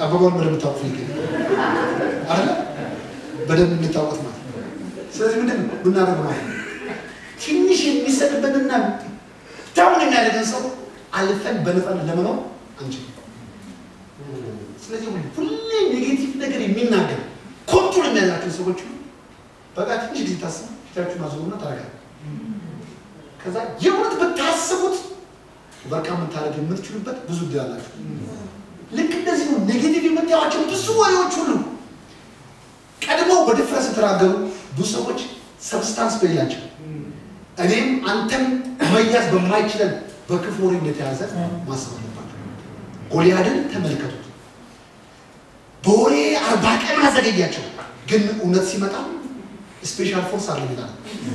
አበባውን በደንብ ታውቁ ይገ አለ በደንብ እንታወቅ ማለት ነው። ስለዚህ ምንድን ነው ምናደርገው ማለት ነው ትንሽ የሚሰጥበትና ዳውን የሚያደርገን ሰው አልፈን በነፃነት ለመኖር አንችልም። ስለዚህ ሁሌ ኔጌቲቭ ነገር የሚናገር ኮንትሮል የሚያደርጋቸው ሰዎች ሁሉ በቃ ትንሽ ጊዜ ታስቡ ፊታችሁን አዞሩና ታረጋል። ከዛ የእውነት ብታስቡት በቃ የምታደርግ የምትችሉበት ብዙ እድል አላችሁ። ልክ እንደዚህ ነው። ኔጌቲቭ የምታያቸው ብዙ ወሬዎች ሁሉ ቀድመው በድፍረት የተናገሩ ብዙ ሰዎች ሰብስታንስ በሌላቸው እኔም አንተም መያዝ በማይችለን በክፉ ወሬ እንደተያዘ ማሰብ አለባቸው። ጎልያድን ተመልከቱት። በወሬ አርባ ቀን አዘገያቸው፣ ግን እውነት ሲመጣ ስፔሻል ፎርስ አለ ይላል።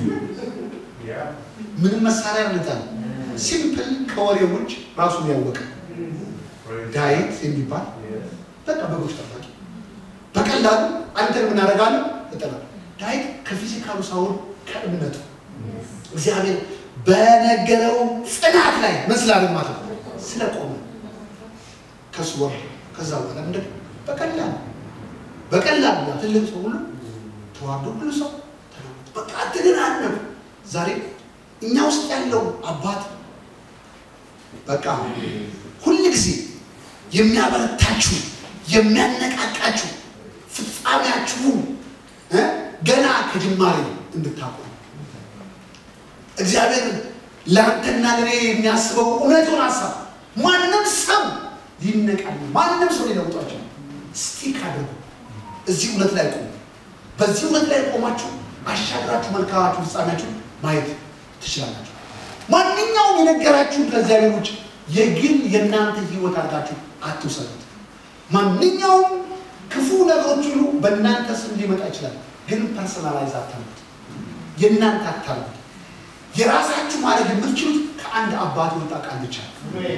ምንም መሳሪያ አልጣል ሲምፕል ከወሬው ውጭ ራሱን ያወቀ ዳዊት የሚባል በቃ በጎች ጠባቂ በቀላሉ አንተን የምናደርጋለን እጠላ ዳዊት ከፊዚካሉ ሳይሆን ከእምነቱ እግዚአብሔር በነገረው ጽናት ላይ ምን ስላለ ማለት ነው ስለቆመ ከሱ ወር ከዛ በኋላ ምንድን በቀላሉ በቀላሉ ያ ትልቅ ሰው ሁሉ ተዋርዶ ሁሉ ሰው ተለወጠ። በቃ አትደናነቁ። ዛሬ እኛ ውስጥ ያለው አባት በቃ ሁል ጊዜ የሚያበረታችሁ የሚያነቃቃችሁ ፍጻሜያችሁን እ ገና ከጅማሬ እንድታውቁ እግዚአብሔር ለአንተና ለኔ የሚያስበው እውነቱን ሀሳብ ማንም ሰው ሊነቃል ማንም ሰው ሊለውጧቸው ስቲክ አድርጉ። እዚህ እውነት ላይ ቆሙ። በዚህ እውነት ላይ ቆማችሁ አሻግራችሁ መልካማችሁ ፍጻሜያችሁ ማየት ትችላላችሁ። ማንኛውም የነገራችሁን ከእግዚአብሔር ውጭ የግል የእናንተ ህይወት አድርጋችሁ አትውሰዱት። ማንኛውም ክፉ ነገሮች ሁሉ በእናንተ ስም ሊመጣ ይችላል፣ ግን ፐርሰናላይዝ አታምጡት። የእናንተ አታምጡት። የራሳችሁ ማድረግ የምትችሉት ከአንድ አባት የወጣ ቃል ብቻ ነው።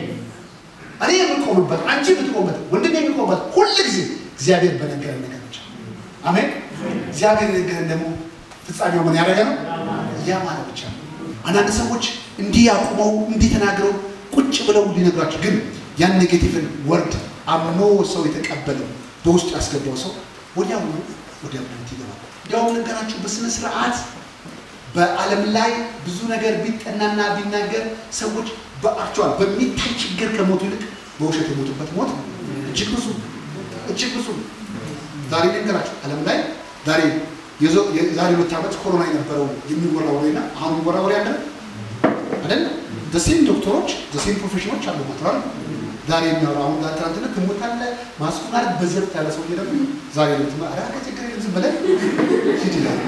እኔ የምቆምበት አንቺ የምትቆምበት ወንድሜ የሚቆምበት ሁል ጊዜ እግዚአብሔር በነገረን ነገር ብቻ አሜን። እግዚአብሔር የነገረን ደግሞ ፍጻሜው ምን ያደረገ ነው? ያ ማለት ብቻ ነው። አንዳንድ ሰዎች እንዲህ አቁመው እንዲህ ተናግረው ቁጭ ብለው ሊነግሯቸው፣ ግን ያን ኔጌቲቭን ወርድ አምኖ ሰው የተቀበለው በውስጡ ያስገባው ሰው ወዲያውኑ ወዲያ ይገባል። እንዲያውም ነገራችሁ በስነ ስርዓት በዓለም ላይ ብዙ ነገር ቢጠናና ቢናገር ሰዎች በአክቹዋል በሚታይ ችግር ከሞቱ ይልቅ በውሸት የሞቱበት ሞት እጅግ ብዙ እጅግ ብዙ። ዛሬ ነገራችሁ ዓለም ላይ ዛሬ የዛሬ ሁለት ዓመት ኮሮና የነበረው የሚወራ ወሬና አሁን የሚወራ ወሬ አለ አይደል? ደሴም ዶክተሮች ደሴም ፕሮፌሽኖች አሉ ማለት ዛሬ የሚያወራ አሁን ጋር ትናንትና ትሞት አለ ማስኩን አለ በዘርፍ ያለ ሰው ደግሞ ዛሬ ልትማ ኧረ ከችግር የለም ዝም ብለህ ሂድ ይላል።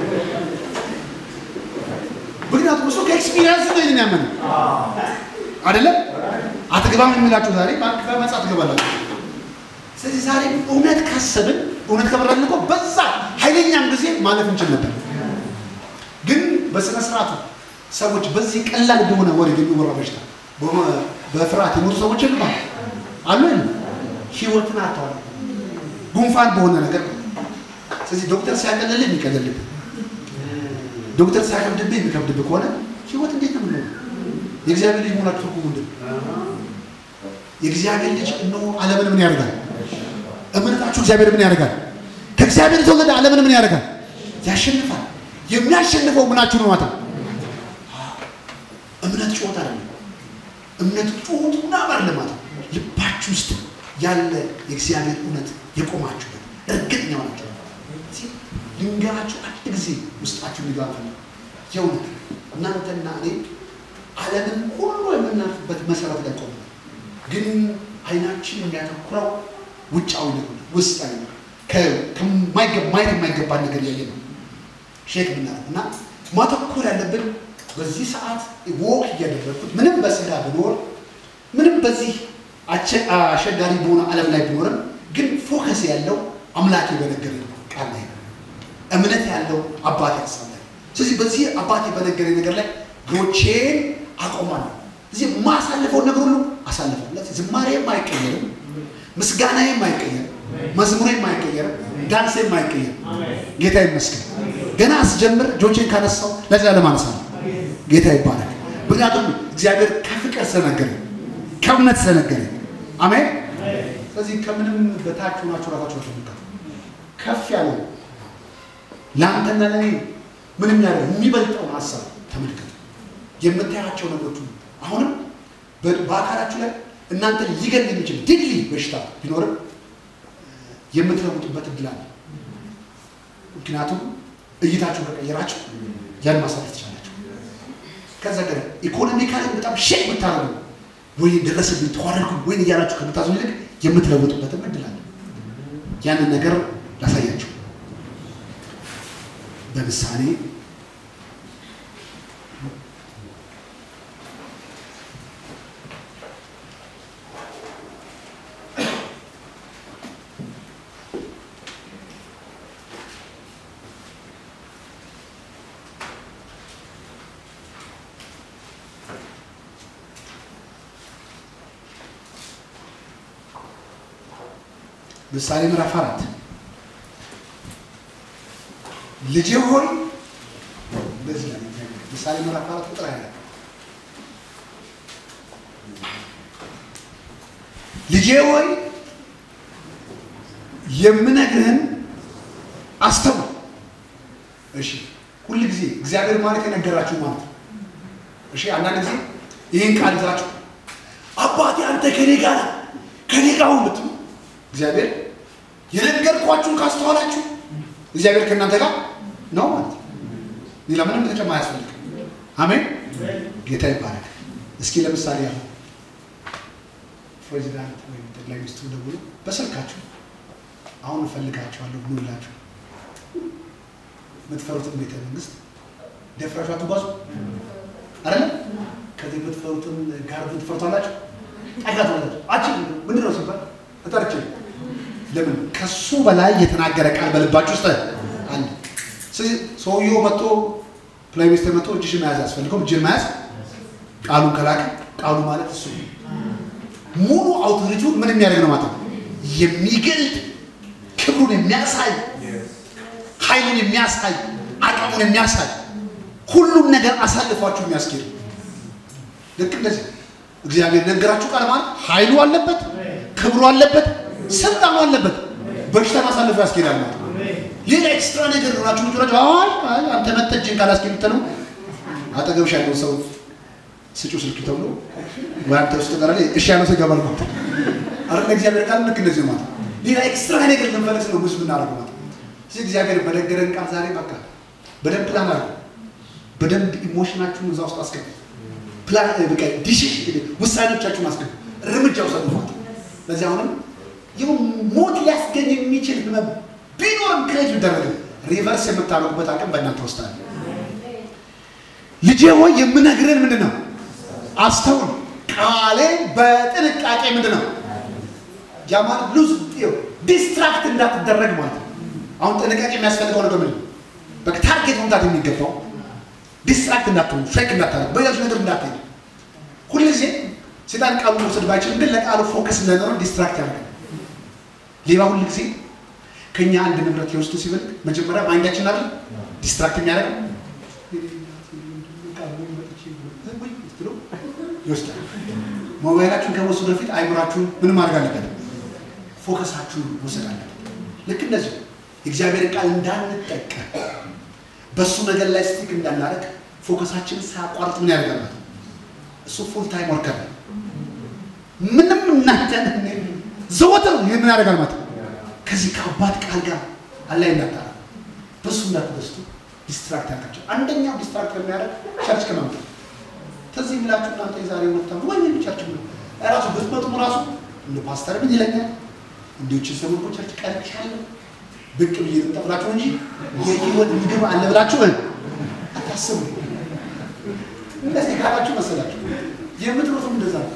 ምክንያቱም እሱ ከኤክስፒሪየንስ ነው ይህንን ያመነ አይደለም። አትገባም የሚላቸው ዛሬ በመጻ ትገባላችሁ። ስለዚህ ዛሬ እውነት ካሰብን እውነት ከበራልን እኮ በዛ ኃይለኛም ጊዜ ማለፍ እንችል ነበር። ግን በስነ ስርዓቱ ሰዎች በዚህ ቀላል በሆነ ወሬ የሚወራ በሽታ በፍርሃት የሞቱ ሰዎች የሉም አሉ የሉም? ህይወትን አጥተዋል። ጉንፋን በሆነ ነገር ስለዚህ ዶክተር ሲያቀልልህ የሚቀልልህ ዶክተር ሲያከብድብህ የሚከብድብህ ከሆነ ህይወት እንዴት ነው የምንሆነው? የእግዚአብሔር ልጅ መሆናችሁ ትርጉሙ ምንድን ነው? የእግዚአብሔር ልጅ እነሆ ዓለምን ምን ያደርጋል? እምነታችሁ እግዚአብሔር ምን ያደርጋል? ከእግዚአብሔር የተወለደ ዓለምን ምን ያደርጋል? ያሸንፋል። የሚያሸንፈው ምናችሁ ነው ማለት ነው? እምነት ጩኸት አይደለም። እምነት ጩኸቱና አይደለም ማለት ነው። ልባችሁ ውስጥ ያለ የእግዚአብሔር እውነት የቆማችሁበት እርግጠኛ ሆናችሁ ልንገራችሁ አንድ ጊዜ ውስጣችሁ ሊጋፍ ነው። የእውነት እናንተና እኔ ዓለምን ሁሉ የምናልፍበት መሰረት ላይ ቆመ። ግን አይናችን የሚያተኩረው ውጫዊ ነገር ውስጣዊ ነው። ማየት የማይገባ ነገር ያየ ነው ሼክ ብናደርግ እና ማተኮር ያለብን በዚህ ሰዓት ወክ እያደረግኩት ምንም በስጋ ብኖር ምንም በዚህ አስቸጋሪ በሆነ ዓለም ላይ ቢኖርም ግን ፎከስ ያለው አምላኬ በነገረኝ ቃል ላይ ነው። እምነት ያለው አባቴ ሀሳብ ላይ ስለዚህ በዚህ አባቴ በነገረኝ ነገር ላይ እግሮቼን አቆማለሁ። እዚህ የማሳልፈውን ነገር ሁሉ አሳልፋለሁ። ዝማሬም አይቀየርም፣ ምስጋናዬም አይቀየርም፣ መዝሙሬም አይቀየርም፣ ዳንሴም አይቀየርም። ጌታ ይመስገን። ገና አስጀምር እጆቼን ካነሳው ለዘላለም አነሳለሁ። ጌታ ይባላል። ምክንያቱም እግዚአብሔር ከፍቅር ስለነገረኝ ከእምነት ስለነገረኝ አሜን። ስለዚህ ከምንም በታች ሆናችሁ ራሳችሁ ተመልከቱ። ከፍ ያለው ለአንተና ለእኔ ምንም ያለ የሚበልጠውን ሀሳብ ተመልከቱ። የምታያቸው ነገሮች ሁሉ አሁንም በ- በአካላችሁ ላይ እናንተ ሊገል የሚችል ዲግሪ በሽታ ቢኖርም የምትለውጡበት እድል አለ። ምክንያቱም እይታችሁ ከቀየራችሁ ያን ማሳለፍ ትችላላችሁ። ከዛ ገር ኢኮኖሚካሊ በጣም ሼክ ብታረጉ ወይ ደረሰብኝ ተዋረድኩ ወይ እያላችሁ ከምታዝኑ ይልቅ የምትለውጡበትም እድል አለ። ያንን ነገር ላሳያችሁ በምሳሌ ምሳሌ ምዕራፍ አራት ልጄ ሆይ እንደዚህ ነው የሚናገረው። ምሳሌ ምዕራፍ አራት ቁጥር ሃያ ልጄ ሆይ የምነግርህን አስተውል። እሺ ሁል ጊዜ እግዚአብሔር ማለት የነገራችሁ ማለት ነው። እሺ አንዳንድ ጊዜ ይህን ቃል ይዛችሁ አባቴ አንተ ከኔ ጋር ነህ፣ ከኔ ጋር ሁን ብትሉ እግዚአብሔር የነገርኳችሁን ካስተዋላችሁ እግዚአብሔር ከእናንተ ጋር ነው ማለት ነው። ሌላ ምንም ተጨማሪ አያስፈልግም። አሜን። ጌታ ይባረክ። እስኪ ለምሳሌ ያለ ፕሬዚዳንት ወይም ጠቅላይ ሚኒስትሩ ደውሎ በስልካችሁ አሁን እፈልጋችኋለሁ ብሎላችሁ የምትፈሩትን ቤተ መንግስት ደፍራችሁ አትጓዙ አይደለ? ከዚህ የምትፈሩትን ጋር ትፈሩታላችሁ። ጠጋት ማለት አቺ ምንድን ነው ሲባል ተጠርቼ ለምን ከሱ በላይ የተናገረ ቃል በልባችሁ ውስጥ አለ። ስለዚህ ሰውየው መጥቶ ፕራይም ሚኒስትር መጥቶ እጅሽን መያዝ አስፈልገው እጅን መያዝ ቃሉን ከላከ ቃሉ ማለት እሱ ነው። ሙሉ አውቶሪቲውን ምን የሚያደርግ ነው ማለት ነው? የሚገልጥ ክብሩን የሚያሳይ ኃይሉን የሚያሳይ አቅሙን የሚያሳይ ሁሉም ነገር አሳልፏችሁ የሚያስኬድ ልክ እንደዚህ እግዚአብሔር ነገራችሁ ቃል ማለት ኃይሉ አለበት፣ ክብሩ አለበት፣ ስልጣኑ አለበት። በሽታን አሳልፎ ያስኬዳል ማለት ነው። ሌላ ኤክስትራ ነገር ሆናችሁ ምጭራችሁ አይ አይ አንተ መተህ እጅን ካላስኬድ ብትለው አጠገብሽ ያለው ሰው ስጩ ስልክ ተብሎ ወይ አንተ ውስጥ ጋር ላይ እሺ ያለው ሰው ይገባል ማለት ነው። አረ እግዚአብሔር ቃል ልክ እንደዚህ ነው ማለት ነው። ሌላ ኤክስትራ ነገር ልንፈልግ ነው ብዙ የምናደርገው ማለት ነው። ስለዚህ እግዚአብሔር በነገረን ቃል ዛሬ በቃ በደንብ ፕላን አድርጉ። በደንብ ኢሞሽናችሁን እዛ ውስጥ አስገቡ። ፕላን በቃ ዲሲሽን ውሳኔዎቻችሁን አስገቡ። እርምጃ ውሰዱ ማለት ነው። ስለዚህ አሁንም ይኸው ሞት ሊያስገኝ የሚችል ህመም ቢኖርም ክሬት ቢደረግም ሪቨርስ የምታደርጉበት አቅም በእናንተ ውስጥ አለ። ልጄ ሆይ የምነግርህን ምንድን ነው አስተውል፣ ቃሌን በጥንቃቄ ምንድን ነው ያ ማለት ሉዝ ዲስትራክት እንዳትደረግ ማለት ነው። አሁን ጥንቃቄ የሚያስፈልገው ነገር ምንድን ነው? በቃ ታርጌት መምታት የሚገባው ዲስትራክት እንዳትሆኑ፣ ፌክ እንዳታደርግ፣ በሌሎች ነገር እንዳትሄዱ። ሁልጊዜ ሴጣን ቃሉ መውሰድ ባይችልም ግን ለቃሉ ፎከስ እንዳይኖረን ዲስትራክት ያደርጋል። ሌባ ሁልጊዜ ከኛ አንድ ንብረት ሊወስዱ ሲፈልግ መጀመሪያ ማይንዳችን አይደል ዲስትራክት የሚያደርገው ይወስዳል። ሞባይላችሁን ከመውሰዱ በፊት አይምራችሁን ምን ማድረግ አለበት? ፎከሳችሁን መውሰድ አለበት። ልክ እንደዚህ የእግዚአብሔር ቃል እንዳንጠቀም በእሱ ነገር ላይ ስቲክ እንዳናደርግ ፎከሳችንን ሳያቋርጥ ምን ያደርጋል ማለት ነው። እሱ ፉል ታይም ወርከር ነው። ምንም እናንተ ዘወትር ምን ያደርጋል ማለት ነው። ከዚህ ከአባት ቃል ጋር አላይ እንዳታረ በእሱ እንዳትደስቱ ዲስትራክት ያርጋቸው። አንደኛው ዲስትራክት የሚያደርግ ቸርች ከመምጣት ተዚህ የሚላችሁ እናንተ የዛሬ ወታ ወይ ቸርች ነው ራሱ ብትመጡም ራሱ እንደ ፓስተር ምን ይለኛል እንዲዎችን ሰሞን እኮ ቸርች ቀርቻለሁ ብቅ ብዬ ልምጣ ብላችሁ እንጂ የህይወት ምግብ አለ ብላችሁ አታስቡ። እንደዚህ ካላችሁ መሰላችሁ የምትሮቱም እንደዛ ነው።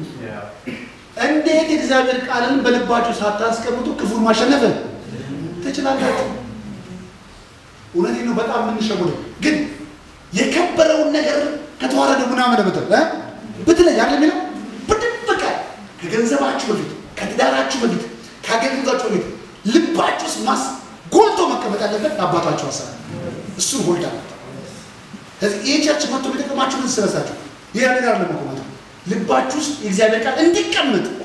እንዴት የእግዚአብሔር ቃልን በልባችሁ ሳታስቀምጡ ክፉን ማሸነፍ ትችላላችሁ? እውነቴን ነው። በጣም የምንሸጉደው ግን የከበረውን ነገር ከተዋረደ ምናምን ብትል ብትለኝ አለ የሚለው በድብቅ ከገንዘባችሁ በፊት ከትዳራችሁ በፊት ከአገልግሎታችሁ በፊት ልባችሁ ውስጥ ማስ ጎልቶ መቀመጥ ያለበት አባታችሁ ሀሳብ እሱን ሆልዳ ስለዚህ ይህ ቸርች መጥቶ ቢጠቅማችሁ ምን ስለሳችሁ ይህ ነገር አለ መቆማት ልባችሁ ውስጥ የእግዚአብሔር ቃል እንዲቀመጥ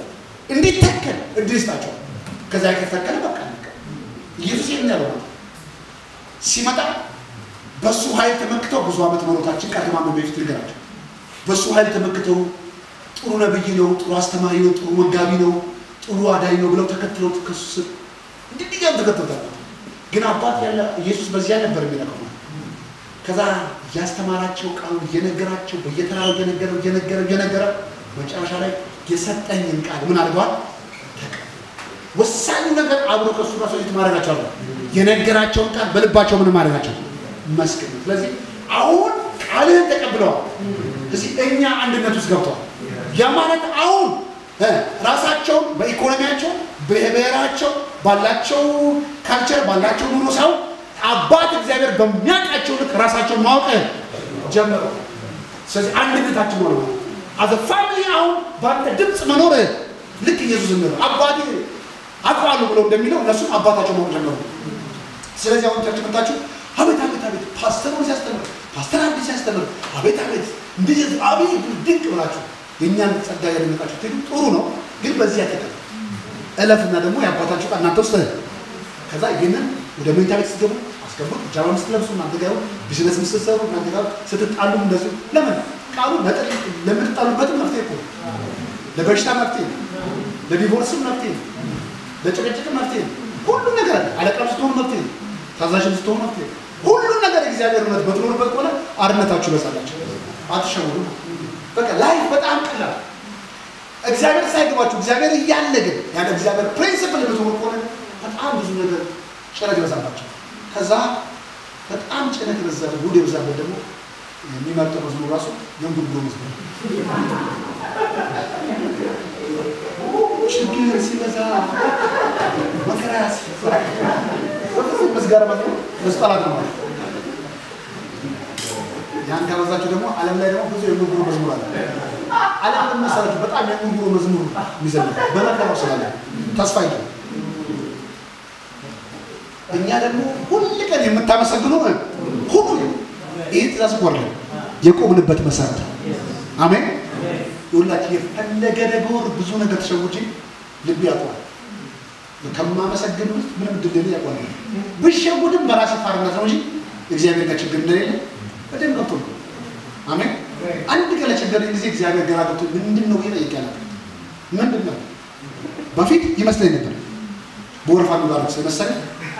እንዲተከል እድል ይስጣቸዋል። ከዛ ከተተከለ በቃ አለቀ። ኢየሱስ ይህን ያለው ነው። ሲመጣ በእሱ ኃይል ተመክተው ብዙ ዓመት መኖታችን ቃል ከማመን በፊት ንገራቸው። በእሱ ኃይል ተመክተው ጥሩ ነብይ ነው፣ ጥሩ አስተማሪ ነው፣ ጥሩ መጋቢ ነው፣ ጥሩ አዳኝ ነው ብለው ተከትለውት ከሱ ስር እንዲህ እያሉ ተከተሉታል። ግን አባት ያለ ኢየሱስ በዚያ ነበር የሚለቀው። ከዛ እያስተማራቸው ቃሉን እየነገራቸው በየተራው እየነገረ እየነገረ እየነገረ መጨረሻ ላይ የሰጠኝን ቃል ምን አድርገዋል? ተቀበሉ። ወሳኙ ነገር አብሮ ከእሱ ጋር ሰዎች ማድረጋቸው አለ። የነገራቸውን ቃል በልባቸው ምን ማድረጋቸው መስቀል። ስለዚህ አሁን ቃልህን ተቀብለዋል። እዚህ እኛ አንድነት ውስጥ ገብተዋል። ያ ማለት አሁን እ ራሳቸውን በኢኮኖሚያቸው በብሔራቸው ባላቸው ካልቸር ባላቸው ኑሮ ሰው አባት እግዚአብሔር በሚያውቃቸው ልክ ራሳቸውን ማወቅ ጀመሩ። ስለዚህ አንድነታችን ሆነ ማለት አዘ ፋሚሊ አሁን በአንተ ድምፅ መኖር ልክ ኢየሱስ እንደሆነ አባቴ አውቀዋለሁ ብለው እንደሚለው እነሱም አባታቸው ማወቅ ጀመሩ። ስለዚህ አሁን ቸርች መጣችሁ አቤት አቤት አቤት ፓስተሩ ሲያስተምር ፓስተር አብዲ ሲያስተምር አቤት አቤት እንደዚህ አቤት ድንቅ ብላችሁ የእኛን ጸጋ ያደነቃችሁ ትሄዱ ጥሩ ነው። ግን በዚህ ያጠቃል እለፍና ደግሞ የአባታችሁ ቃል እናንተ ውስጥ ከዛ ይህንን ወደ መኝታ ቤት ስትገቡ አስገቡት። ጃማ ስትለብሱ እናንተ ጋር ቢዝነስ ስትሰሩ እናንተ ጋር ስትጣሉ እንደዚሁ ለምን ቃሉ ነጥል ለምትጣሉበትም መፍትሄ እኮ ነው። ለበሽታ መፍትሄ ነው። ለዲቮርስም መፍትሄ ነው። ለጭቅጭቅም መፍትሄ ነው። ሁሉም ነገር አለ። አለቃም ስትሆኑ መፍትሄ ነው። ታዛዥም ስትሆኑ መፍትሄ ነው። ሁሉም ነገር የእግዚአብሔር እውነት በትኖርበት ከሆነ አርነታችሁ ይበዛላችሁ። አትሸውዱ። በቃ ላይፍ በጣም ቀላል እግዚአብሔር ሳይገባችሁ እግዚአብሔር እያለ ግን ያለ እግዚአብሔር ፕሪንሲፕል የምትሆኑ ከሆነ በጣም ብዙ ነገር ጭነት ይበዛባቸው። ከዛ በጣም ጭነት የበዛበት ጉድ የበዛበት ደግሞ የሚመርጠው መዝሙር ራሱ የእንጉርጉሮ መዝሙር ችግር ሲበዛ መከራ ሲበዛ በፍጹም ምስጋና መዝሙር መስጠላት ነው ማለት ያን ካበዛችሁ ደግሞ ዓለም ላይ ደግሞ ብዙ የእንጉርጉሮ መዝሙር አለ። ዓለም ደግሞ መሰላችሁ በጣም የእንጉርጉሮ መዝሙር የሚዘምር በመከራው ስላለ ተስፋ ይላል። እኛ ደግሞ ሁል ቀን የምታመሰግኑ ሁሉ ይህ ትእዛዝ እኮ አይደለም የቆምንበት መሰረት ነው። አሜን። ሁላችን የፈለገ ነገር ብዙ ነገር ተሸውጄ ልብ ያውቀዋል። ከማመሰግን ውስጥ ምንም ድል ያውቀዋል። ብሸጉድም በራሴ ፋርነት ነው እንጂ እግዚአብሔር ጋር ችግር እንደሌለ በደንብ ገብቶ ነው። አሜን። አንድ ቀን ለቸገረኝ ጊዜ እግዚአብሔር ገራ ገብቶ ምንድን ነው ይጠይቅ ያለ ምንድን ነው በፊት ይመስለኝ ነበር በወረፋ የሚባለው ስለመሰለኝ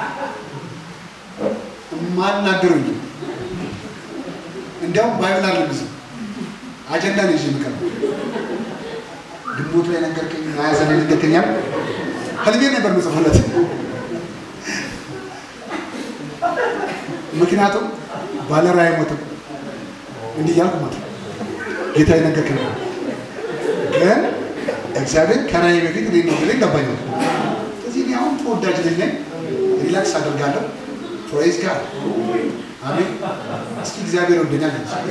ማናገረው እንጂ እንዲያውም ባይብል አለ ጊዜ አጀንዳ ነው ይዤ የምቀርበው። ግንቦት ላይ ነገርከኝ፣ ሀያ ላይ ነገርከኛል። ህልሜ ነበር ምጽፍለት። ምክንያቱም ባለ ራዕይ አይሞትም እንዲህ እያልኩ ማለት ነው። ጌታ የነገርከኝ ነው። ግን እግዚአብሔር ከራዕይ በፊት እኔ ነው ብለኝ ገባኛል። ስለዚህ እኔ አሁን ተወዳጅ ልጅ ነኝ። ሪላክስ አደርጋለሁ። ፕሮይዝ ጋር አሜን። እስኪ እግዚአብሔር ወደኛል።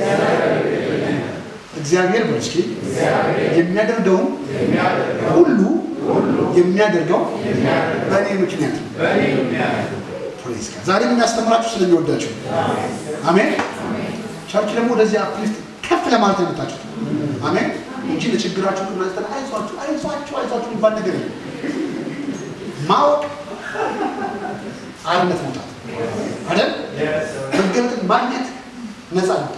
እግዚአብሔር በል እስኪ የሚያደርገውን ሁሉ የሚያደርገው በእኔ ምክንያት ነው። ፕሮይዝ ጋር ዛሬ የሚያስተምራችሁ ስለሚወዳችሁ አሜን። ቸርች ደግሞ ወደዚህ አፕሊፍት ከፍ ለማለት ነው የመጣችሁት አሜን እንጂ ለችግራችሁ ቅናስተን አይዟችሁ አይዟችሁ አይዟችሁ የሚባል ነገር የለም። ማወቅ አርነት መውጣት አይደል? መገለጥን ማግኘት ነፃ መውጣት።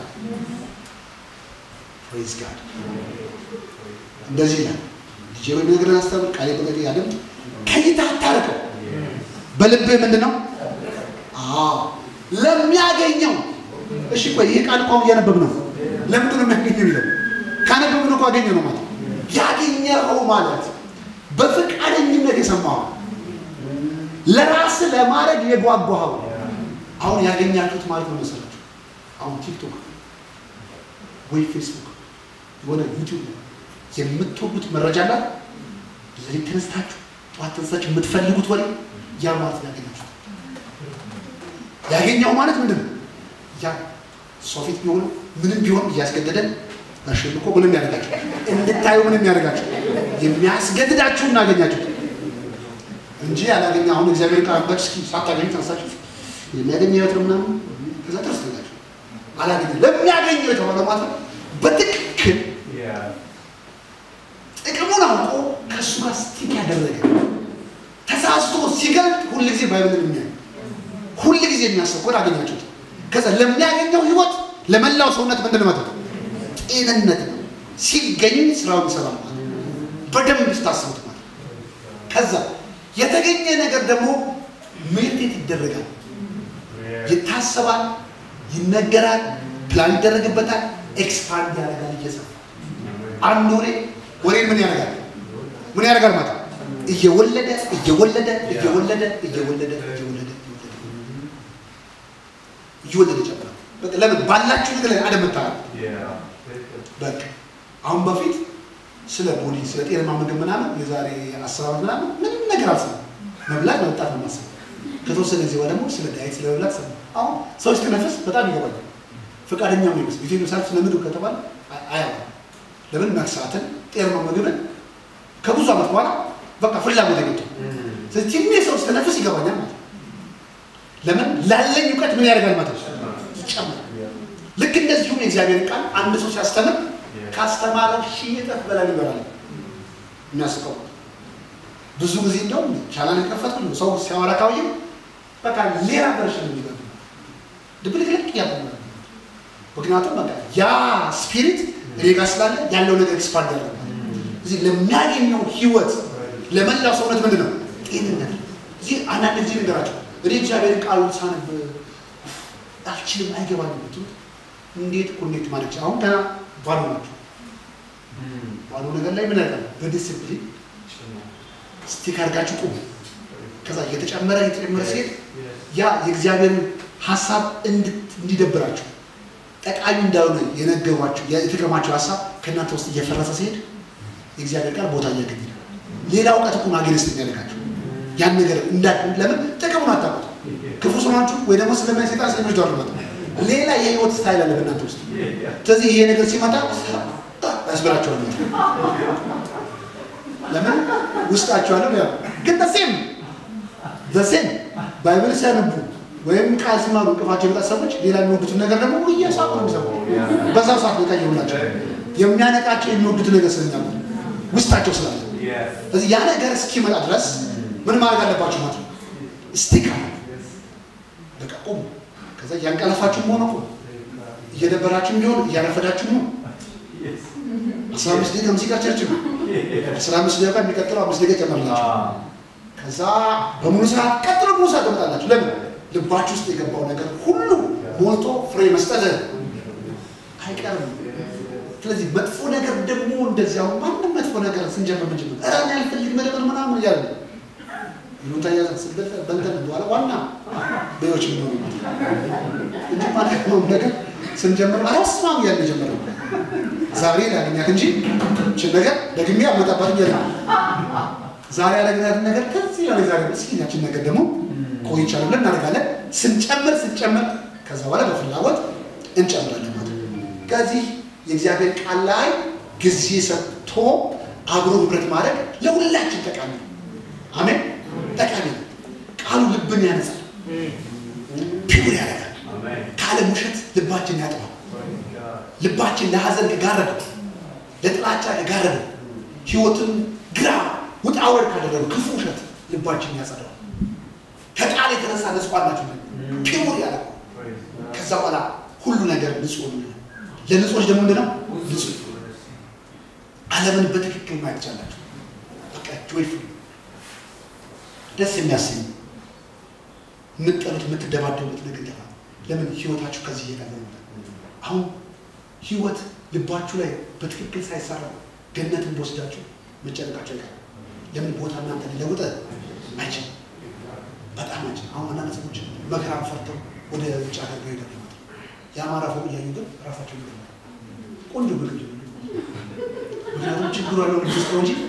ፕሬዝ ጋድ እንደዚህ ይላል። ልጄ ወይ ነገር አስተምር፣ ቃሌ በገድ ያድምጥ፣ ከይታ አታርቀው። በልብህ ምንድን ነው? አዎ ለሚያገኘው። እሺ ቆይ ይህ ቃል እኮ አሁን እያነበብ ነው። ለምንድን ነው የሚያገኘው የሚለው? ካነበብን እኮ አገኘ ነው ማለት ያገኘኸው ማለት በፈቃደኝነት የሰማኸው ለራስ ለማድረግ የጓጓኸው አሁን ያገኛችሁት ማለት ነው መሰላችሁ። አሁን ቲክቶክ ወይ ፌስቡክ የሆነ ዩቲዩብ የምትወዱት መረጃ አለ ለዚህ ተነስታችሁ ጠዋት ተነስታችሁ የምትፈልጉት ወሬ ያ ማለት ያገኛችሁት ያገኘው ማለት ምንድን ነው? ያ ሰው ፊት ቢሆን ምንም ቢሆን እያስገደደን አሸልኮ ምንም ያደርጋችሁ እንድታዩ ምንም ያደርጋችሁ የሚያስገድዳችሁ እናገኛችሁት እንጂ ያላገኘ አሁን እግዚአብሔር ቃል አንባች እስኪ ሳታገኙ ተነሳችሁ የሚያገኘ ህይወት ነው ምናምን ከዛ ተረስተላችሁ አላገኘ ለሚያገኘው የተባለ ማለት ነው። በትክክል ጥቅሙን አውቆ ከእሱ ጋር ስቲክ ያደረገ ተሳስቶ ሲገልጥ ሁል ጊዜ ባይብልን የሚያይ ሁል ጊዜ የሚያስብ ከሆነ አገኛችሁት። ከዛ ለሚያገኘው ህይወት ለመላው ሰውነት ምንድን ነው? ጤንነት ነው። ሲገኝ ስራውን ይሰራል ማለት ነው። በደንብ ስታስቡት ማለት ነው። ከዛ የተገኘ ነገር ደግሞ ሜዲቴት ይደረጋል፣ ይታሰባል፣ ይነገራል፣ ፕላን ይደረግበታል፣ ኤክስፓንድ ያደርጋል እየሰፋ አንድ ወሬ ወሬ ምን ያደርጋል? ምን ያደርጋል ማለት ነው? እየወለደ እየወለደ እየወለደ እየወለደ እየወለደ እየወለደ ይጨምራል። በቃ ለምን ባላችሁ ነገር ላይ አደመታል። በቃ አሁን በፊት ስለ ቦዲ ስለ ጤናማ ምግብ ምናምን የዛሬ አስር ዓመት ምናምን ምንም ነገር አልሰማም። መብላት መጠጣት ነው የማስበው። ከተወሰነ ጊዜ በኋላ ደግሞ ስለ ዳይት ስለ መብላት ሰማ። አሁን ሰው እስክነፍስ በጣም ይገባኛል። ፈቃደኛ ነው ይመስል ጊዜ ምሳሌ ስለ ምግብ ከተባለ አያውቅም። ለምን መክሳትን ጤናማ ምግብን ከብዙ ዓመት በኋላ በቃ ፍላጎት አይገጡ። ስለዚህ ትንሽ ሰው እስክነፍስ ይገባኛል ማለት ነው። ለምን ላለኝ እውቀት ምን ያደርጋል ማለት ነው ይጨምራል። ልክ እንደዚሁም የእግዚአብሔር ቃል አንድ ሰው ሲያስተምር ካስተማረ ሺህ እጥፍ በላይ ይበላል። የሚያስቀው ብዙ ጊዜ እንደውም ቻናል የከፈትኩ ሰው ሲያወራ ካውየ በቃ ሌላ ቨርሽን የሚገቡ ድብልቅልቅ ያለ ምክንያቱም በቃ ያ ስፒሪት እኔ ጋር ስላለ ያለው ነገር ኤክስፓንድ ያለ እዚህ ለሚያገኘው ህይወት ለመላው ሰውነት ምንድን ነው ጤንነት። እዚህ አንዳንድ ጊዜ ነገራቸው እኔ እግዚአብሔርን ቃሉን ሳነብ አልችልም አይገባኝም ብትሉ እንዴት ኮኔክት ማድረግ ይችላል? አሁን ገና ባዶ ናቸው። ባዶ ነገር ላይ ምን ያደርጋል? በዲስፕሊን ስቲክ አድርጋችሁ ቁሙ። ከዛ እየተጨመረ እየተጨመረ ሲሄድ ያ የእግዚአብሔርን ሀሳብ እንዲደብራችሁ ጠቃሚ እንዳልሆነ የነገሯችሁ የተገማችሁ ሀሳብ ከእናንተ ውስጥ እየፈረሰ ሲሄድ የእግዚአብሔር ቃል ቦታ እያገኘ ነው። ሌላ እውቀት እኮ አጌንስት የሚያደርጋችሁ ያን ነገር እንዳ ለምን ጥቅሙን አታውቁት። ክፉ ስማችሁ ወይ ደግሞ ስለማይ ሴጣን ስለሚወስዱ አለበት ሌላ የህይወት ስታይል አለ በእናንተ ውስጥ። ስለዚህ ይሄ ነገር ሲመጣ ያስበላችኋል። ለምን ውስጣችሁ ያለው ያ ግን ዘሴም ዘሴም ባይብል ሲያነቡ ወይም ቃል ሲማሩ እንቅፋቸው የመጣ ሰዎች ሌላ የሚወዱትን ነገር ደግሞ እየሳቁ ነው የሚሰሙ። በዛው ሰዓት በቃ የሆናቸው የሚያነቃቸው የሚወዱትን ነገር ስለሚያሉ ውስጣቸው ስላለ ስለዚህ ያ ነገር እስኪመጣ ድረስ ምን ማድረግ አለባችሁ ማለት ነው? ስቲክ አለ በቃ ቁሙ። ከዛ እያንቀለፋችሁም ሆነ ቁሙ። እየደበራችሁም ቢሆን እያረፈዳችሁም ነው። አስራ አምስት ደቂቃ ሙዚቃ ቸርች ነው። አስራ አምስት ደቂቃ የሚቀጥለው አምስት ደቂቃ ጨመርላችሁ። ከዛ በሙሉ ሰዓት ቀጥሎ ሙሉ ሰዓት ትመጣላችሁ። ለምን ልባችሁ ውስጥ የገባው ነገር ሁሉ ሞልቶ ፍሬ መስጠት አይቀርም። ስለዚህ መጥፎ ነገር ደግሞ እንደዚያው ማንም መጥፎ ነገር ስንጀምር ምንጅ ነው እራን ያልፈልግ መደበር ምናምን እያለ ይሉንታ ያዘ ስበተ በንተን በኋላ ዋና በዎች የሚሆኑ እንጂ ማንኛውም ነገር ስንጀምር አረስማም እያለ ጀመረ ዛሬ ላገኛት እንጂ ችን ነገር ደግሜ አመጣባት እያለ ዛሬ ያለግናትን ነገር ከዚህ ያለ ዛሬ ምስኪናችን ነገር ደግሞ ቆይቻለ ብለን እናደርጋለን። ስንጨምር ስንጨምር ከዛ በኋላ በፍላጎት እንጨምራለን ማለት ነው። ከዚህ የእግዚአብሔር ቃል ላይ ጊዜ ሰጥቶ አብሮ ህብረት ማድረግ ለሁላችን ጠቃሚ ነው። አሜን፣ ጠቃሚ ነው። ቃሉ ልብን ያነጻል፣ ፒውር ያደርጋል። ከዓለም ውሸት ልባችን ያጥባል። ልባችን ለሀዘን ከጋረደ፣ ለጥላቻ ከጋረደ፣ ህይወትን ግራ ውጣ ወርድ ካደረገ ክፉ ውሸት ልባችን ያጸዳል። ከቃል የተነሳ ነጽቋላችሁ ፒውር ያደርገው። ከዛ በኋላ ሁሉ ነገር ንጹህ ነው። ለንጹዎች ደግሞ ምንድን ነው ንጹህ ዓለምን በትክክል ማየት ቻላችሁ። በቃ ጆይፉል ደስ የሚያሰኝ የምትጠሉት የምትደባደቡት ነገር ይጠፋል። ለምን ህይወታችሁ ከዚህ እየቀለ አሁን ህይወት ልባችሁ ላይ በትክክል ሳይሰራ ገነትን በወስዳችሁ መጨነቃቸው አይቀርም። ለምን ቦታ እናንተ ሊለውጥ አይችልም። በጣም አይችልም። አሁን አንዳንድ ሰዎች መከራን ፈርተው ወደ ውጭ ሀገር ሄደ የአማራ ፎቅ እያዩ ግን ራሳቸው ይገኛል። ቆንጆ ምግብ ምክንያቱም ችግሩ ያለው ልጅ ውስጥ ነው እንጂ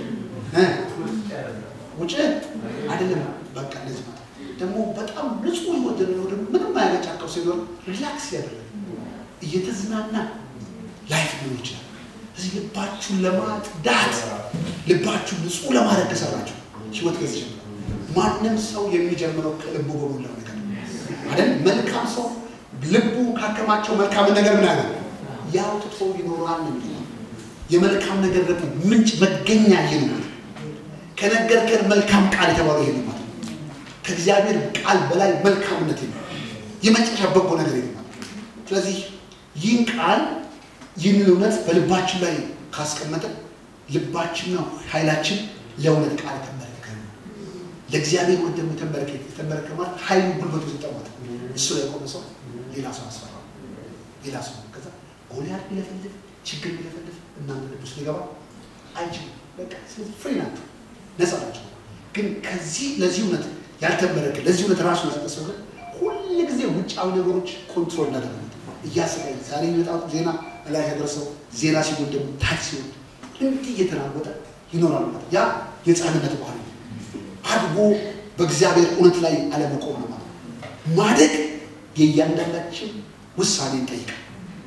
ውጭ አይደለም። በቃ እንደዚህ ማለት ደግሞ በጣም ንጹህ ህይወት የሚኖር ምንም አያገጫቀው ሲኖር ሪላክስ ያደረገ እየተዝናና ላይፍ ሊሆን ይችላል። እዚህ ልባችሁን ለማጽዳት ልባችሁን ንጹህ ለማድረግ ከሰራችሁ ህይወት ገዝ ይጀምራል። ማንም ሰው የሚጀምረው ከልቡ በሞላው ነገር አይደል? መልካም ሰው ልቡ ካከማቸው መልካም ነገር ምን አለ ያውጥቶ ይኖራል ነው የሚለው። የመልካም ነገር ደግሞ ምንጭ መገኛ ይህ ነው። ከነገርከን መልካም ቃል የተባለው ይሄ ነው ማለት ነው። ከእግዚአብሔር ቃል በላይ መልካምነት የለም። የመጨረሻ በጎ ነገር የለም ማለት ነው። ስለዚህ ይህን ቃል ይህንን እውነት በልባችን ላይ ካስቀመጠ ልባችንና ኃይላችን ለእውነት ቃል የተመለከ ነው። ለእግዚአብሔር ወደ የተመለከ የተመለከ ማለት ኃይሉ ጉልበቱ የሰጠው ማለት ነው። እሱ ላይ የቆመ ሰው ሌላ ሰው አስፈራው ሌላ ሰው ከዛ ጎልያድ ቢለፈልፍ ችግር ቢለፈልፍ እናንተ ልብ ውስጥ ሊገባ አይችልም። በቃ ስለዚህ ፍሬ ናቸው፣ ነፃ ናቸው። ግን ከዚህ ለዚህ እውነት ያልተመለከ ለዚህ እውነት ራሱ የሰጠ ሰው ግን ሁል ጊዜ ውጫዊ ነገሮች ኮንትሮል እንዳደረጉት እያሰቃየ ዛሬ የሚመጣው ዜና ላይ ያደረሰው ዜና ሲሆን ደግሞ ታች ሲሆን እንዲህ እየተናወጠ ይኖራል ማለት ያ የሕፃንነት ባህሪ ነው። አድጎ በእግዚአብሔር እውነት ላይ አለመቆም ነው ማለት ማደግ የእያንዳንዳችን ውሳኔ ይጠይቃል።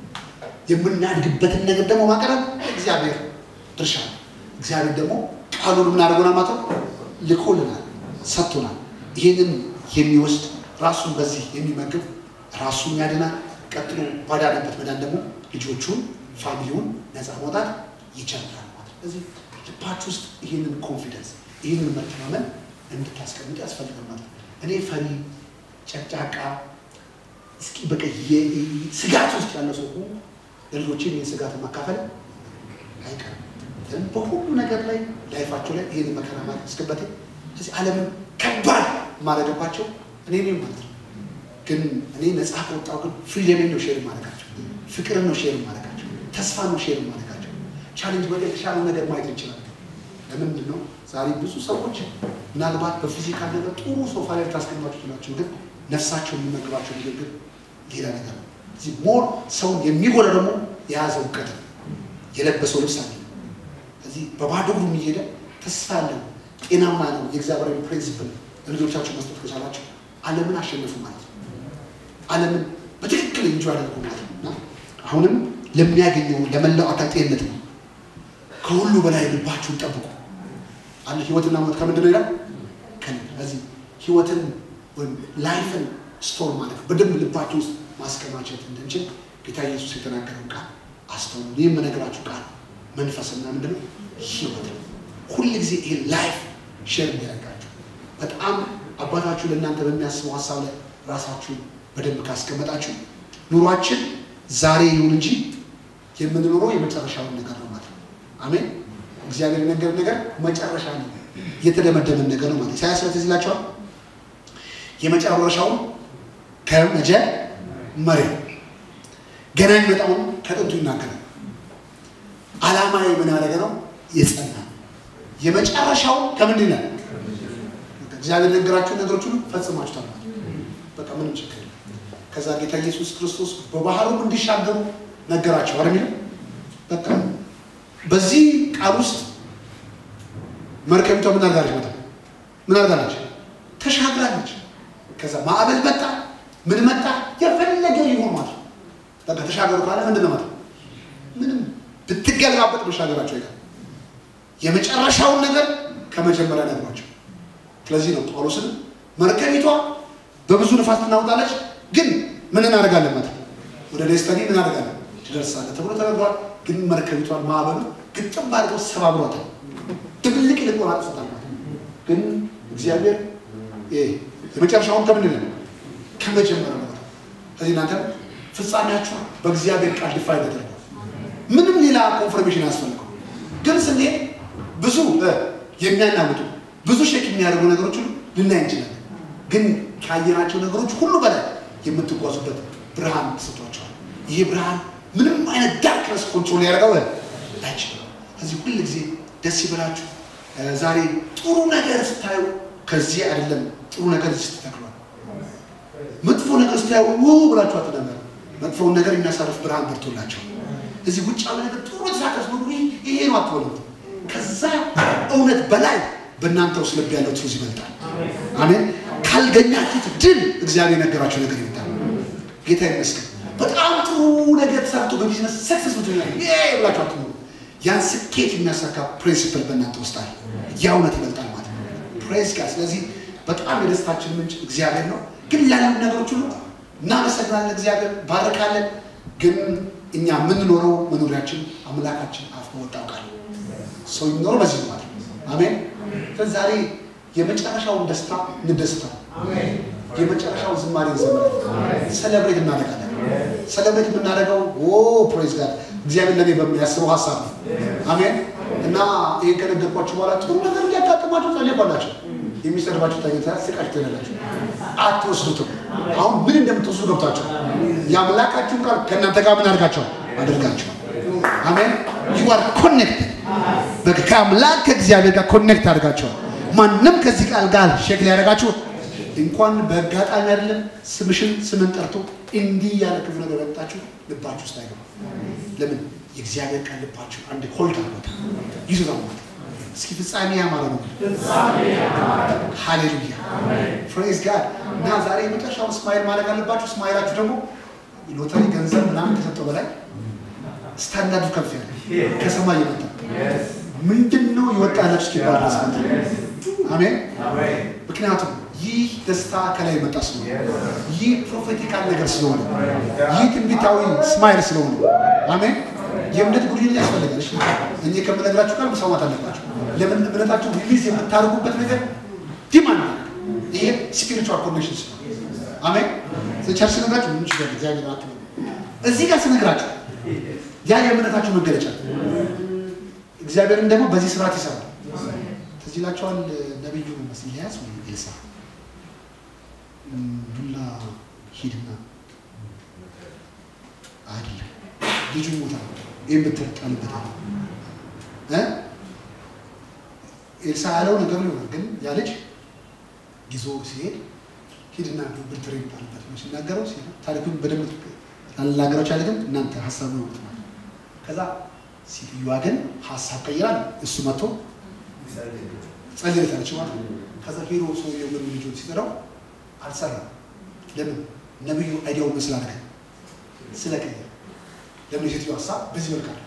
የምናድግበትን ነገር ደግሞ ማቅረብ እግዚአብሔር ድርሻ ነው። እግዚአብሔር ደግሞ ቃሉን ምን አድርጎናል ማለት ነው ልኮልናል፣ ሰጥቶናል። ይህንን የሚወስድ ራሱን በዚህ የሚመግብ ራሱን ያድናል። ቀጥሎ ባዳነበት መዳን ደግሞ ልጆቹን ፋሚሊውን ነፃ ማውጣት ይጀምራል ማለት ነው። ስለዚህ ልባችሁ ውስጥ ይህንን ኮንፊደንስ ይህንን መተማመን እንድታስቀምጡ ያስፈልጋል ማለት ነው። እኔ ፈሪ ጨቅጫቃ እስኪ በቃ ስጋት ውስጥ ያለ ሰው ሁሉ ለልጆችን ይህን ስጋት ማካፈል አይቀርም። ግን በሁሉ ነገር ላይ ላይፋቸው ላይ ይህን መከራ ማስገበት ስለዚህ ዓለምን ከባድ ማድረግባቸው እኔ ነኝ ማለት ነው። ግን እኔ ነፃ ከወጣሁ ግን ፍሪደምን ነው ሼር ማድረጋቸው፣ ፍቅርን ነው ሼር ማድረጋቸው፣ ተስፋ ነው ሼር ማድረጋቸው። ቻሌንጅ ወደ የተሻለው ነገር ማየት እንችላለን። ለምንድን ነው ዛሬ ብዙ ሰዎች ምናልባት በፊዚካል ነገር ጥሩ ሶፋ ላይ ልታስቀምጧቸው ትችላችሁ፣ ግን ነፍሳቸው የሚመግባቸው ምግብ ግን ሌላ ነገር ነው። እዚህ ሞር ሰውን የሚጎዳ ደግሞ የያዘው እውቀት ነው፣ የለበሰው ልብስ አለ። እዚህ በባዶ እግሩ እየሄደ ተስፋ ያለው ጤናማ ነው የእግዚአብሔር ፕሪንሲፕል ለልጆቻቸው መስጠት ከቻላቸው ዓለምን አሸነፉ ማለት ነው። ዓለምን በትክክል እንጂ አደርጉ ማለት ነው። እና አሁንም ለሚያገኘው ለመላው አካል ጤንነት ነው። ከሁሉ በላይ ልባችሁን ጠብቁ አለ። ህይወትና ሞት ከምንድን ነው ይላል? ከዚህ ህይወትን ወይም ላይፍን ስቶር ማለት ነው በደንብ ልባችሁ ውስጥ ማስከማቸት እንድንችል ጌታ ኢየሱስ የተናገረው ቃል አስተውሉ። ይህ የምነግራችሁ ቃል መንፈስና ምንድን ነው ህይወት ነው። ሁል ጊዜ ይሄ ላይፍ ሼር እንዲያደርጋችሁ በጣም አባታችሁ ለእናንተ በሚያስበው ሀሳብ ላይ ራሳችሁን በደንብ ካስቀመጣችሁ ኑሯችን ዛሬ ይሁን እንጂ የምንኖረው የመጨረሻውን ነገር ነው ማለት ነው። አሜን። እግዚአብሔር የነገረን ነገር መጨረሻ ነው፣ የተደመደመን ነገር ነው ማለት ኢሳያስ ስለዚህ ይላቸዋል የመጨረሻውን ከመጀመሪያ ገና የሚመጣውን ከጥንቱ ይናገራል። ዓላማዊ ምን ያደረገ ነው የጸና የመጨረሻው ከምንድን ነው እግዚአብሔር ነገራችሁን ነገሮች ሁሉ ፈጽማችኋል። በቃ ምንም ችግር የለም። ከዛ ጌታ ኢየሱስ ክርስቶስ በባህሩም እንዲሻገሩ ነገራቸው አይደል የሚለው በቃ በዚህ ቃል ውስጥ መርከቢቷ ምን አድርጋለች? መጣ ምን አድርጋለች? ተሻግራለች። ከዛ ማዕበል መጣ፣ ምን መጣ፣ የፈለገ ይሁን ማለት በቃ ተሻገሩ ካለ ምንድን ነው ማለት ምንም ብትገለባበጥ መሻገራቸው ይላል። የመጨረሻውን ነገር ከመጀመሪያ ነግሯቸው ስለዚህ ነው ጳውሎስን መርከቢቷ በብዙ ንፋስ ትናወጣለች፣ ግን ምን እናደርጋለን ማለት ወደ ደስተኒ ምን እናደርጋለን ትደርሳለህ ተብሎ ተነግሯል። ግን መርከቢቷን ማዕበሉ ግጥም አድርገው ሰባብሯታል፣ ድብልቅ ልቆን አጥፍታል ማለት ግን እግዚአብሔር የመጨረሻውን ከምንድን ነው ከመጀመሪያ ነው። ስለዚህ እናንተ ፍጻሜያችሁ በእግዚአብሔር ቃል ዲፋይ ተደርጓል። ምንም ሌላ ኮንፈርሜሽን ያስፈልገው ግን ስንሄድ ብዙ የሚያናውጡ ብዙ ሼክ የሚያደርጉ ነገሮች ሁሉ ልናይ እንችላለን። ግን ካየናቸው ነገሮች ሁሉ በላይ የምትጓዙበት ብርሃን ተሰጥቷቸዋል። ይሄ ብርሃን ምንም አይነት ዳርክነስ ኮንትሮል ያደርገው አይችልም። ስለዚህ ሁል ጊዜ ደስ ይበላችሁ። ዛሬ ጥሩ ነገር ስታዩ ከዚህ አይደለም ጥሩ ነገር እዚህ ተተክሏል። መጥፎ ነገር ስታዩ ው ብላችሁ አትናገሩ። መጥፎውን ነገር የሚያሳርፍ ብርሃን በርቶላቸው እዚህ ውጫዊ ነገር ጥሩ ተሳቀስ ይሄ ነው አትበሉት። ከዛ እውነት በላይ በእናንተ ውስጥ ልብ ያለው ትሩዝ ይበልጣል። አሜን። ካልገኛችሁት ድል እግዚአብሔር የነገራችሁ ነገር ይመጣል። ጌታ ይመስገን። በጣም ጥሩ ነገር ተሰርቶ በቢዝነስ ሰክሰስ ምትሆ ብላችሁ አትኖሩ። ያን ስኬት የሚያሳካ ፕሪንሲፕል በእናንተ ውስጥ አለ። ያ እውነት ይበልጣል ማለት ነው። ፕሬስ ጋር ስለዚህ በጣም የደስታችን ምንጭ እግዚአብሔር ነው። ግን ያሉ ነገሮች ሁሉ እናመሰግናለን፣ እግዚአብሔር ባረካለን። ግን እኛ የምንኖረው መኖሪያችን አምላካችን አፍ በወጣው ቃል ሰው የሚኖረው በዚህ ነው ማለት ነው። አሜን። ስለዚህ ዛሬ የመጨረሻውን ደስታ እንደስታል። የመጨረሻውን ዝማሬ እንዘምራለን። ሰለብሬት እናደርጋለን። ሰለብሬት የምናደርገው ኦ ፕሬዝ ጋር እግዚአብሔር ለኔ በሚያስበው ሀሳብ ነው። አሜን። እና ይህን ከነገርኳችሁ በኋላ ጥሩ ነገር እንዲያጋጥማችሁ ጸልይባላችሁ። የሚሰድባችሁ ታኝታ ስቃችሁ ትሄዳላችሁ። አትወስዱትም። አሁን ምን እንደምትወስዱ ገብታችሁ የአምላካችሁን ቃል ከእናንተ ጋር ምን አድርጋችኋል አድርጋችኋል። አሜን። ዩ አር ኮኔክትድ በቃ ከአምላክ ከእግዚአብሔር ጋር ኮኔክት አድርጋችኋል። ማንም ከዚህ ቃል ጋር ሼክ ሊያደርጋችሁ እንኳን በአጋጣሚ አይደለም ስምሽን ስምን ጠርቶ እንዲህ ያለ ክፉ ነገር ወጣችሁ ልባችሁ ውስጥ አይገባም። ለምን የእግዚአብሔር ቃል ልባችሁ አንድ ሆልድ አድርጎታ ይዞታ ማለት እስኪ ፍጻሜ ያማረ ነው። ሃሌሉያ ፕሬዝ ጋድ እና ዛሬ የመጨረሻው ስማይል ማድረግ አለባችሁ። ስማይላችሁ ደግሞ ሎተሪ ገንዘብ ምናምን ከሰጠው በላይ ስታንዳርዱ ከፍ ያለ ከሰማይ የመጣ ምንድን ነው የወጣላችሁ እስኪባል ድረስ መጣ። አሜን። ምክንያቱም ይህ ደስታ ከላይ የመጣ ስለሆነ ይህ ፕሮፌቲካል ነገር ስለሆነ ይህ ትንቢታዊ ስማይል ስለሆነ አሜን። የእምነት ጉድለት ያስፈልጋል። እሺ እኔ ከምነግራችሁ ቃል መስማማት አለባችሁ። ለምን እምነታችሁ ሪሊዝ የምታደርጉበት ነገር ዲማንድ ይሄ ስፒሪቹዋል ኮኔክሽን ስለሆነ አሜን። ቸርች ስነግራችሁ ምን ችግር እግዚአብሔር አት እዚህ ጋር ስነግራችሁ ያ የእምነታችሁ መገለጫ እግዚአብሔርን ደግሞ በዚህ ስርዓት ይሰራል። ትዝ ይላችኋል ነቢዩ መስያስ ወይ ኤልሳ ዱላ ሂድና አይደለም ልጁ ሞታ ይህን ብትር ጣልበት አለ እ ኤልሳ ያለው ነገር ይሆናል። ግን ያ ልጅ ይዞ ሲሄድ ሂድና ብትር ጣልበት ነው ሲናገረው ታሪኩን በደንብ ላናገረው ቻለ። ግን እናንተ ሀሳብ ነው ማለት ከዛ ሴትዮዋ ግን ሀሳብ ቀይራል። እሱ መጥቶ ጸልይታለች ማለት ነው። ከዛ ሄዶ ሰውየው ምን ልጁን ሲጠራው አልሰራም። ለምን ነብዩ አይዲያውን ስላደረገ ስለቀየረ ለምን የሴትዮዋ ሀሳብ በዚህ መልክ አለ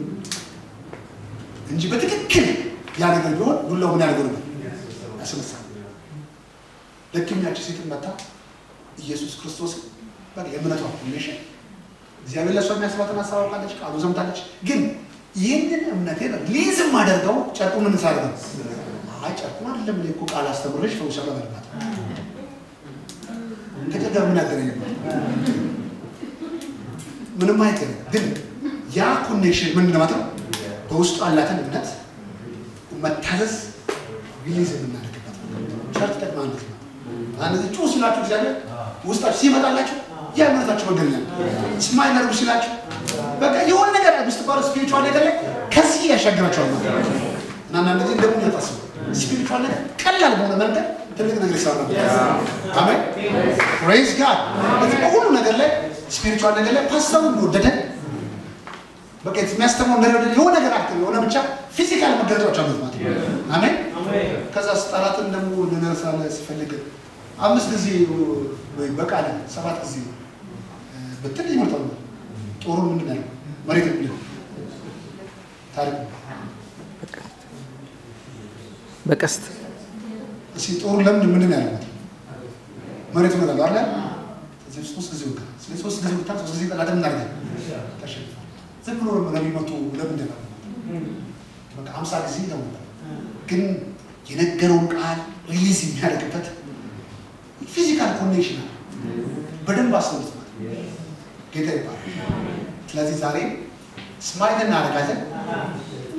እንጂ በትክክል ያ ነገር ቢሆን ዱላው ምን ያደርገው ነበር ያስነሳል። ለክኛቸው ሴትን መታ ኢየሱስ ክርስቶስ በቃ የእምነቷ ኮኔክሽን እግዚአብሔር ለእሷ የሚያስባትን ሀሳብ አውቃለች፣ ቃሉ ዘምታለች። ግን ይህንን እምነቴን ሊዝም አደርገው ጨርቁ ምን ሳደርገው አይ ጨርቁን አይደለም እኔ እኮ ቃል አስተምሬሽ ፈውሻለሁ በልባት ከጨጋ ምን ያገናኝበት? ምንም አይገናኝ። ግን ያ ኮኔክሽን ምንድን ማለት ነው? በውስጡ ያላትን እምነት መታዘዝ ሪሊዝ የምናደርግበት ቸርች ጠቅማ አንድ ነው። እነዚህ ጩ ሲላችሁ እግዚአብሔር ውስጣችሁ ሲመጣላችሁ ያ እምነታችሁ መገኛ ስማይል አድርጉ ሲላችሁ በቃ የሆነ ነገር ውስጥ ባለ ስፒሪቹዋል ነገር ላይ ከዚህ ያሻግራቸዋል ማለት ነው። እና አንዳንድ ጊዜ እንደምን ያታስቡ ስፒሪቹዋል ነገር ቀላል በሆነ መንገድ ትልቅ ነገር ይሰራል። አሜን ፕሬዝ ጋድ። በዚህ በሁሉ ነገር ላይ ስፒሪቹዋል ነገር ላይ ፓስተሩ እንደወደደ በቃ የሚያስተምረው እንደወደደ የሆነ ነገር አክቲቭ የሆነ ብቻ ፊዚካል መገለጫዎች አሉት ማለት ነው። አሜን ከዛ ጠላትን ደግሞ ልነሳለ ሲፈልግ አምስት ጊዜ ወይ በቃል ሰባት ጊዜ ብትል ይመርጣሉ። ጦሩ ምንድን ያለው መሬት የሚል ታሪክ በቀስት እስኪ ጦሩ ለምንድን ምንድን ያለው መሬት ነው አለ ስለዚህ ሶስት ጊዜ ወጋ ስለዚህ ሶስት ጊዜ ወጋ ሶስት ጊዜ ጠላት ምን አደረገ ተሸንፏል። ዝም ብሎ ነቢ መቶ ለምንድን ነው በቃ ሀምሳ ጊዜ ነው ግን የነገረውን ቃል ሪሊዝ የሚያደርግበት ፊዚካል ኮኔክሽን አለ። በደንብ አስተውሉት ማለት ጌታ ይባላል። ስለዚህ ዛሬ ስማይል እናደርጋለን።